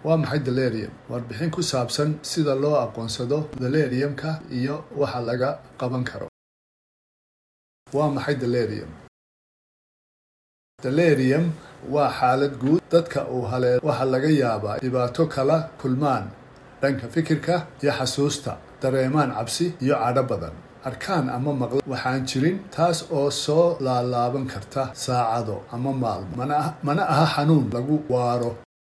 waa maxay delerium warbixin ku saabsan sida loo aqoonsado deleriumka iyo waxa laga qaban karo waa maxay delerium delerium waa xaalad guud dadka uu halee waxaa laga yaabaa dhibaato kala kulmaan dhanka fikirka iyo xasuusta dareemaan cabsi iyo cadho badan arkaan ama maqla waxaan jirin taas oo soo laalaaban karta saacado ama maalmo mana aha xanuun lagu waaro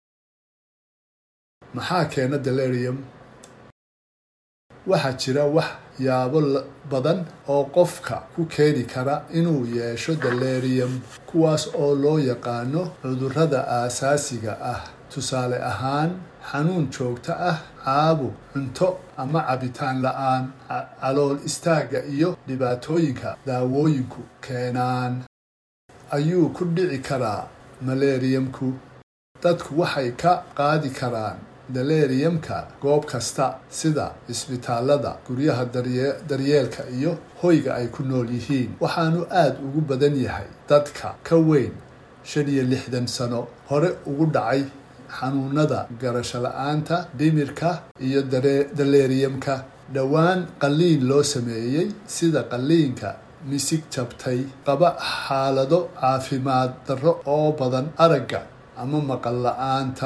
maxaa keena delerium waxaa jira wax yaabo badan oo qofka ku keeni kara inuu yeesho delerium kuwaas oo loo yaqaano cudurrada aasaasiga ah tusaale ahaan xanuun joogto ah caabuq cunto ama cabitaan la-aan calool istaagga iyo dhibaatooyinka daawooyinku keenaan ayuu ku dhici karaa maleriyamku dadku waxay ka qaadi karaan deleriumka goob kasta sida isbitaalada guryaha daryeelka iyo hoyga ay ku nool yihiin waxaanu aada ugu badan yahay dadka ka weyn shan iyo lixdan sano hore ugu dhacay xanuunada garasho la-aanta dhimirka iyo deleriumka dhowaan qalliin loo sameeyey sida qalliinka misig jabtay qaba xaalado caafimaad darro oo badan aragga ama maqal la-aanta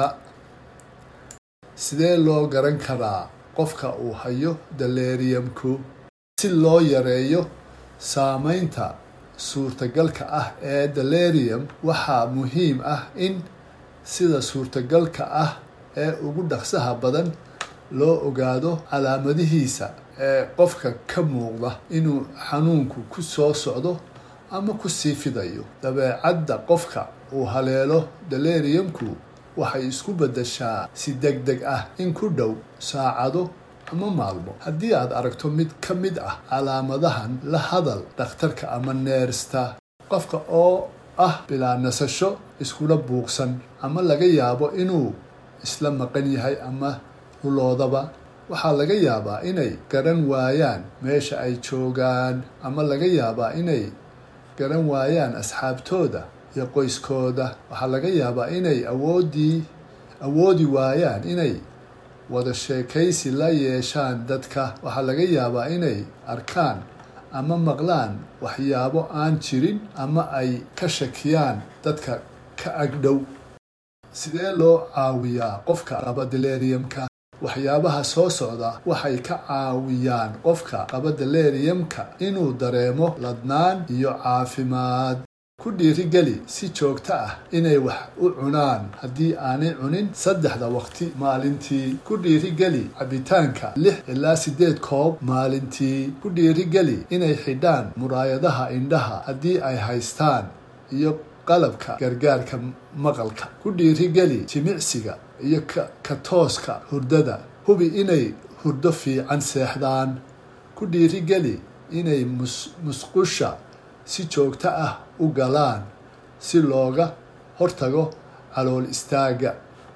sidee loo garan karaa qofka uu hayo deleriumku si loo yareeyo saameynta suurtagalka ah ee delerium waxaa muhiim ah in sida suurtagalka ah ee ugu dhaqsaha badan loo ogaado calaamadihiisa ee qofka ka muuqda inuu xanuunku ku soo socdo ama ku sii fidayo dabeecadda qofka uu haleelo deleriumku waxay isku beddeshaa si deg deg ah in ku dhow saacado ama maalmo haddii aad aragto mid ka mid ah calaamadahan la hadal dhakhtarka ama neersta qofka oo ah bilaa nasasho iskula buuqsan ama laga yaabo inuu isla maqan yahay ama huloodaba waxaa laga yaabaa inay garan waayaan meesha ay joogaan ama laga yaabaa inay garan waayaan asxaabtooda iyo qoyskooda waxaa laga yaabaa inay awoodii awoodi waayaan inay wada sheekaysi la yeeshaan dadka waxaa laga yaabaa inay arkaan ama maqlaan waxyaabo aan jirin ama ay ka shakiyaan dadka ka agdhow sidee loo caawiyaa qofka qaba deleriumka waxyaabaha soo socda waxay ka caawiyaan qofka qaba deleriumka inuu dareemo ladnaan iyo caafimaad ku dhiirigeli si joogto ah inay wax u cunaan haddii aanay cunin saddexda waqti maalintii ku dhiirigeli cabitaanka lix ilaa siddeed koob maalintii ku dhiirigeli inay xidhaan muraayadaha indhaha haddii ay haystaan iyo qalabka gargaarka maqalka ku dhiirigeli jimicsiga iyo ka tooska hurdada hubi inay hurdo fiican seexdaan ku dhiirigeli inay musqusha si joogto ah u galaan si looga hortago calool istaagga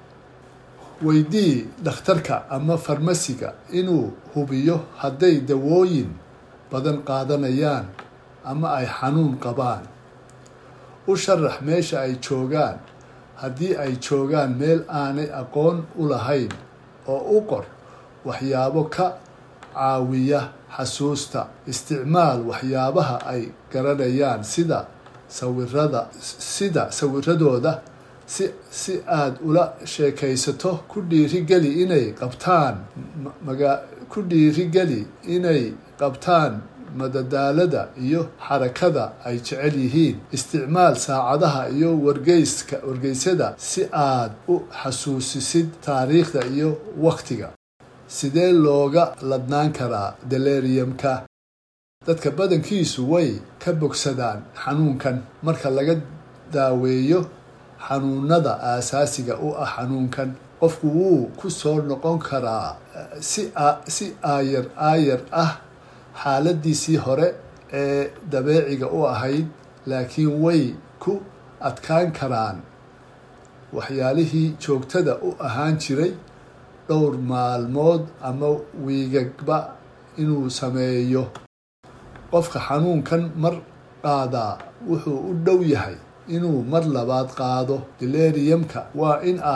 weydii dhakhtarka ama farmasiga inuu hubiyo hadday dawooyin badan qaadanayaan ama ay xanuun qabaan u sharax meesha ay joogaan haddii ay joogaan meel aanay aqoon u lahayn oo u qor waxyaabo ka caawiya xasuusta isticmaal waxyaabaha ay garanayaan sida sawirada sida sawiradooda si si aada ula sheekaysato ku dhiirigeli inay qabtaan maga ku dhiirigeli inay qabtaan madadaalada iyo xarakada ay jecel yihiin isticmaal saacadaha iyo wargeyska wargeysyada si aad u xasuusisid taariikhda iyo waktiga sidee looga ladnaan karaa deleriumka dadka badankiisu way ka bogsadaan xanuunkan marka laga daaweeyo xanuunada aasaasiga u ah xanuunkan qofku wuu ku soo noqon karaa si aayar aayar ah xaaladiisii hore ee dabeeciga u ahayd laakiin way ku adkaan karaan waxyaalihii joogtada u ahaan jiray dhowr maalmood ama wiigagba inuu sameeyo qofka xanuunkan mar qaadaa wuxuu u dhow yahay inuu mar labaad qaado deleriumka waa in aad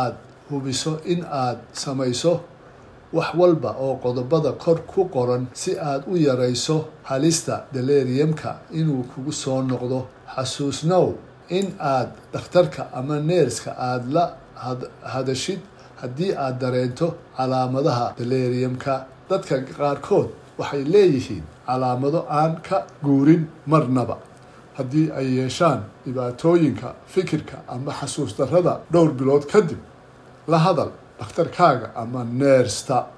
hubiso in aad samayso wax walba oo qodobada kor ku qoran si aad u yarayso halista deleriumka inuu kugu soo noqdo xasuusnow in aad dhakhtarka ama neerska aada la hadashid haddii aad dareento calaamadaha deleriumka dadka qaarkood waxay leeyihiin calaamado aan ka guurin marnaba haddii ay yeeshaan dhibaatooyinka fikirka ama xasuus darrada dhowr bilood kadib la hadal dhakhtarkaaga ama neersta